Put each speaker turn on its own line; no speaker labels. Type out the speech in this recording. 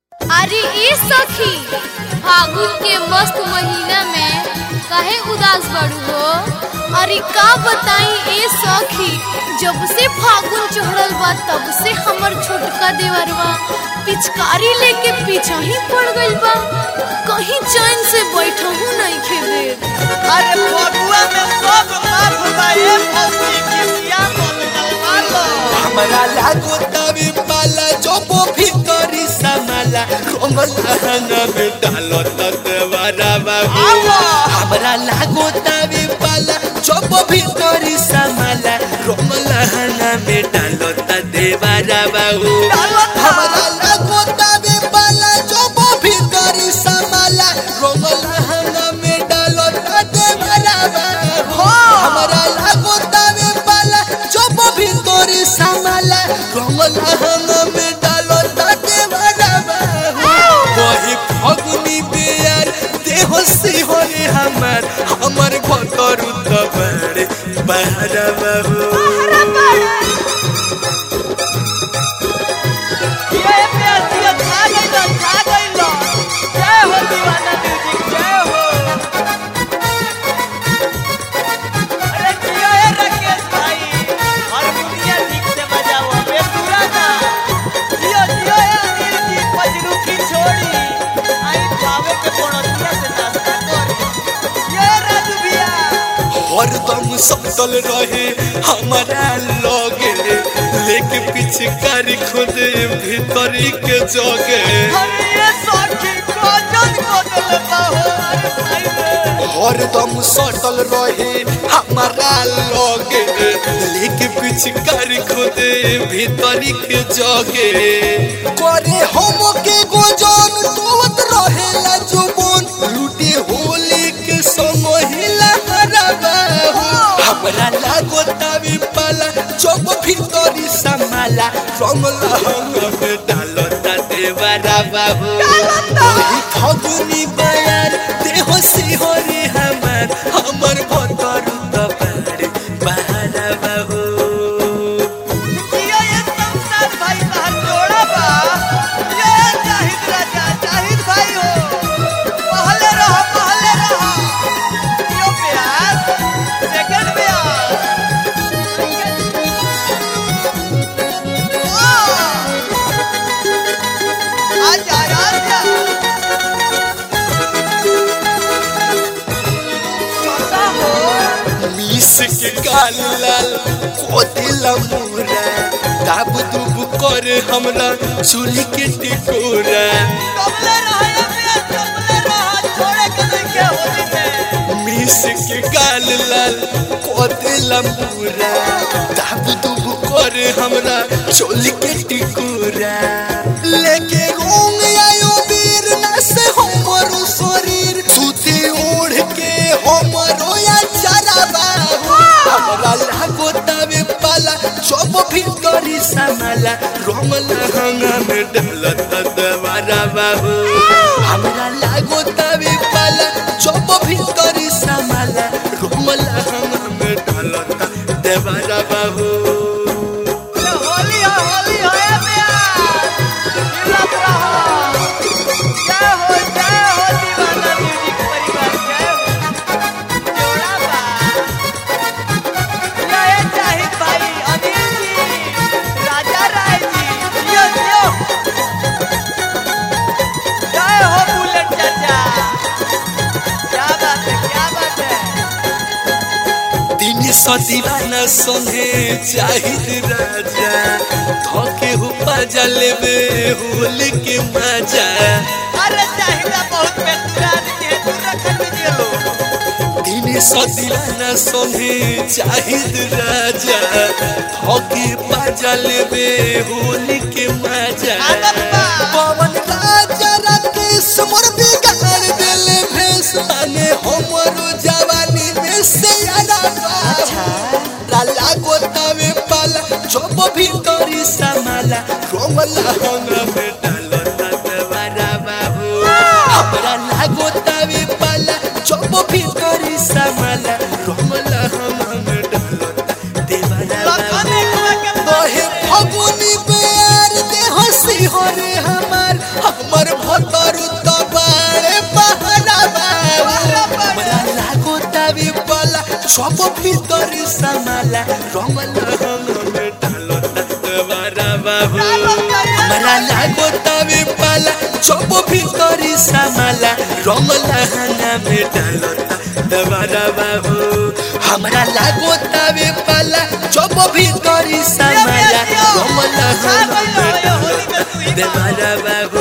अरे ए सखी फागुन के मस्त महीना में काहे उदास बड़ू हो अरे का बताई ए सखी जब से फागुन चढ़ल बा तब से हमर छोटका देवरवा पिचकारी लेके पीछा ही पड़ गइल बा कहीं चैन से बैठहू नहीं खेबे
अरे फगुआ में सब माफ बा ए फौजी किसिया मन गलवा
हमरा लागो तभी पाला जोबो भीतरी समाला कोमल हंगा में डालो ततवारा बाबू
आवा।
हमरा लागो तभी पाला जोबो भीतरी समाला कोमल हंगा में डालो ततवारा बाबू
डालो त।
हमरा लागो तभी पाला जोबो भीतरी समाला कोमल हंगा में डालो ततवारा बाबू हमरा लागो तभी पाला जोबो भीतरी समाला कोमल हंगा में डालो ततवारा बाबू वही फगुनी बेयार देह सिहोरे हमर हमर भतर उतबड़ बहरा बाबू
ये प्यासिया खा गइलो खा गइलो जय हो दीवाना म्यूजिक जय हो अरे जियो ए राकेश भाई हारमोनिया ठीक से बजाओ बे पूरा ना जियो जियो ए अनिल जी पजरू की छोड़ी आई खावे के पड़ोसिया से नाश्ता करी ये राजू भैया
हरदम सतल रहे हमारा लगे लेके पिछकारी खुद भीतरी के जगे
अरे ये सखी कोजन कोजन बाहो अरे भाई रे
हरदम सटल रहे हमारा लगे लेके पिछकारी खुद भीतरी के जगे करे हम के गोजन तोवत रहेला जुबन लूटे होली के समहिला हराबा हमरा लागो तावी पाला चौक भीतरी समाला रंग लहंग में डालो ता देवारा बाबू ओही फगुनी बयार देह सिहरे हमर हमर भतर तबार बहारा बाबू
ये ये संसार भाई का जोड़ा बा ये जाहिद राजा जाहिद भाई हो पहले रहो पहले रहो यो प्यार सेकंड प्यार आजा आजा छोटा हो
मीस के काल लाल कोदिला मुरा दाब दुब कर हमरा चूल्ही के टिकोरा
कमले रहा प्यार कमले रहा छोड़े के नहीं के होली में
मीस के काल लाल कोदिला मुरा दाब दुब कर हमरा चूल्ही के टिकोरा लेके रोंग आयो वीर ना से हमरो शरीर सुते ओढ़ के हमरो या चराबा हमरा लागो तबे पाला चोप भीतरी समाला रंग लहंगा में डलत दवारा बाबू हमरा लागो तबे पाला चोप भीतरी समाला रंग लहंगा में डलत देवारा बाबू
ये होली है होली है ये प्यार हिलत रहो जय हो जय हो दीवाना म्यूजिक परिवार जय हो जोड़ा बा ये ये जाहिद भाई अनिल जी राजा राय जी यो यो जय हो बुलेट चाचा क्या बात है क्या बात है
दिन सदीवाना संगे चाहिद राजा धोके हो पाजा लेबे होली के मजा
अरे चाहिदा बहुत बेतुरान के तू रखन दीजिए लो
दिन सदीवाना संगे चाहिद राजा धोके पाजा लेबे होली के मजा
आदत बा।
पवन राजा राकेश मोर बिगाड़ देले भेस माने हमरो जवानी में से यारा लाला गोतावे पाला चोप भीतरी समाला रोमला हंग में डालो ततवारा बाबू हमरा लागो तावे पाला चोप भीतरी समाला रोमला हंग में डालो देवारा
लखन
बाबू
एक के
बहे फगुनी बेर देह सिहर सब भीतर समाला रंगल हम में डालता देवारा बाबू हमरा लागो तवे पाला सब भीतर समाला रंगल हना में डालता देवारा बाबू हमरा लागो तवे पाला सब भीतर समाला रंगल हना में डालता देवारा बाबू